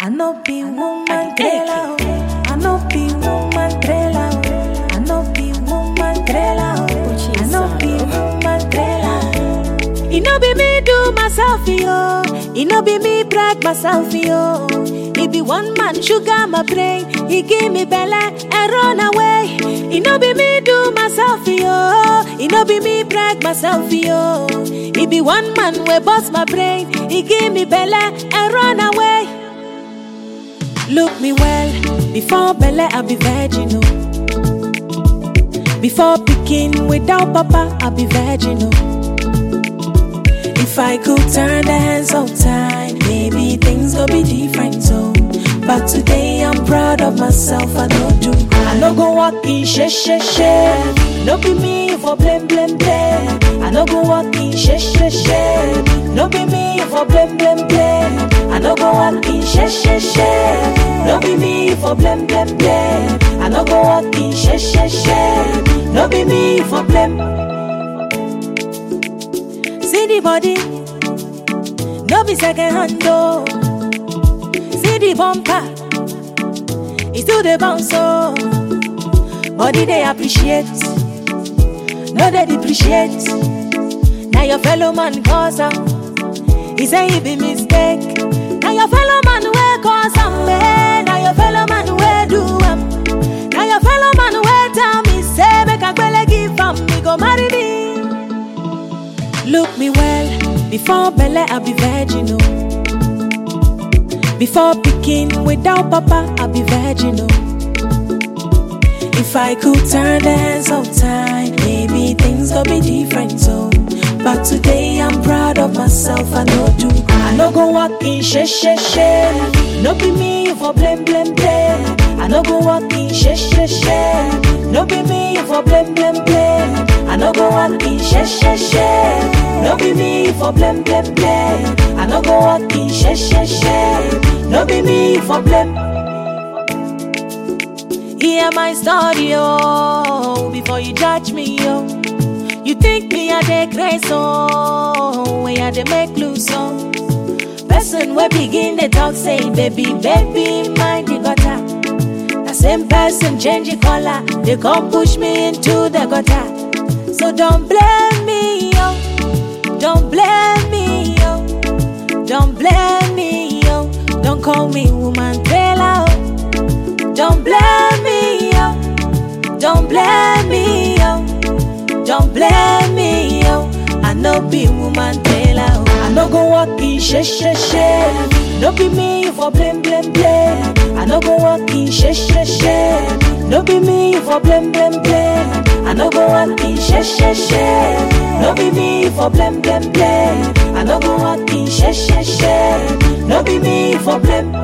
I no be woman trailer. oh. I no be woman trailer. oh. I no be woman trailer. oh. I no be woman trailer. It no be me do myself yo. It no be me brag myself yo. It be one man sugar my brain. He give me belly and run away. It no be me do myself yo. It no be me brag myself yo. It be one man we bust my brain. He give me belly and run away. Look me well, before Bella I be virgin oh. Before picking without papa I be virgin oh. If I could turn the hands of time, maybe things go be different so. But today I'm proud of myself, I know do. I no go walk in she she she. No be me for blame blame blame. I no go walk in she she she. No be me for blame blame blame. I no go walk in she she she. No be me for blame blame blame. I no go walk in she she she. No be me for blame. See the body, no be second hand though. See the bumper, it's still the bounce so. Body they appreciate, no they depreciate. Now your fellow man cause am, he say he be mistake. Now your fellow man will cause am, man. Now your fellow man will do am. Now your fellow man will tell me say make a gbele give am, me go marry me. Look me well, before Belle I be virgin oh. Before picking without papa I be virgin oh. If I could turn the hands of time, maybe things gonna be different so. But today I'm proud of myself, I know do. I no go walk in she she she. No be me for blame blame blame. I no go walk in she she she. No be me for blame blame blame. I no go walk in she she she. No be me for blame blame blame. I no go walk in she she she. No be me for blame. Hear my story, oh, before you judge me, oh. You think me a dey crazy, oh, when I dey make loose, oh. Person we begin the talk say, baby, baby, mind the gutter. The same person change the color, they come push me into the gutter. So don't blame me, yo. Don't blame me, yo. Don't blame me, yo. Don't call me woman trailer, oh. Don't blame me, yo. Don't blame me, yo. Don't blame me, yo. I no be woman trailer, oh. I no go walk in she she she. No be me for blame blame blame. I no go walk in she she she. No be me for blame blame blame. I no go walk in she she she. No be me for blame blame blame. I no go walk in she she she. No be me for blame.